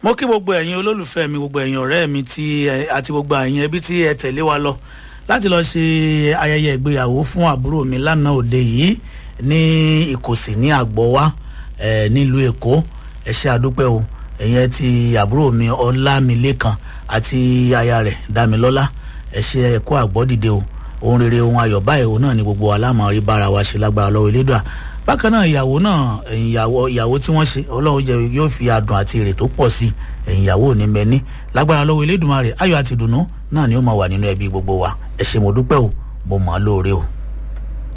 mo kí gbogbo ẹ̀yin olólùfẹ́ mi gbogbo ẹ̀yin ọ̀rẹ́ mi tí ẹ- àti gbogbo ẹ̀yin ẹbí tí ẹ tẹ̀lé wa lọ láti lọ ṣe ayẹyẹ ìgbéyàwó fún àbúrò mi lánàá òde yìí ní ìkòsí ní àgbọ̀wá ẹ̀ nílùú èkó ẹ ṣe àdúpẹ́ o ẹ̀yin ti àbúrò mi ọlámilékan àti aya rẹ̀ dámilọ́lá ẹ ṣe ẹ̀kọ́ àgbọ́dìde o ohun rere ohun ayọ̀ báyìí òun náà ni gbogbo alámọ̀rí bára wa ṣe lágbára lọ́wọ́ elédùà bákan náà ìyàwó náà ẹ̀yìn ìyàwó ìyàwó tí wọ́n ṣe ọlọ́run jẹ́ yóò fi adùn àti èrè tó pọ̀ sí ẹ̀yìn ìyàwó ò ní mẹ́ni lágbára lọ́wọ́ elédùmarè ayọ̀ àti ìdùnnú náà ni ó máa wà nínú ẹbí gbogbo wa ẹ ṣé mo dúpẹ́ o mo mọ̀ ọ́ lóore o.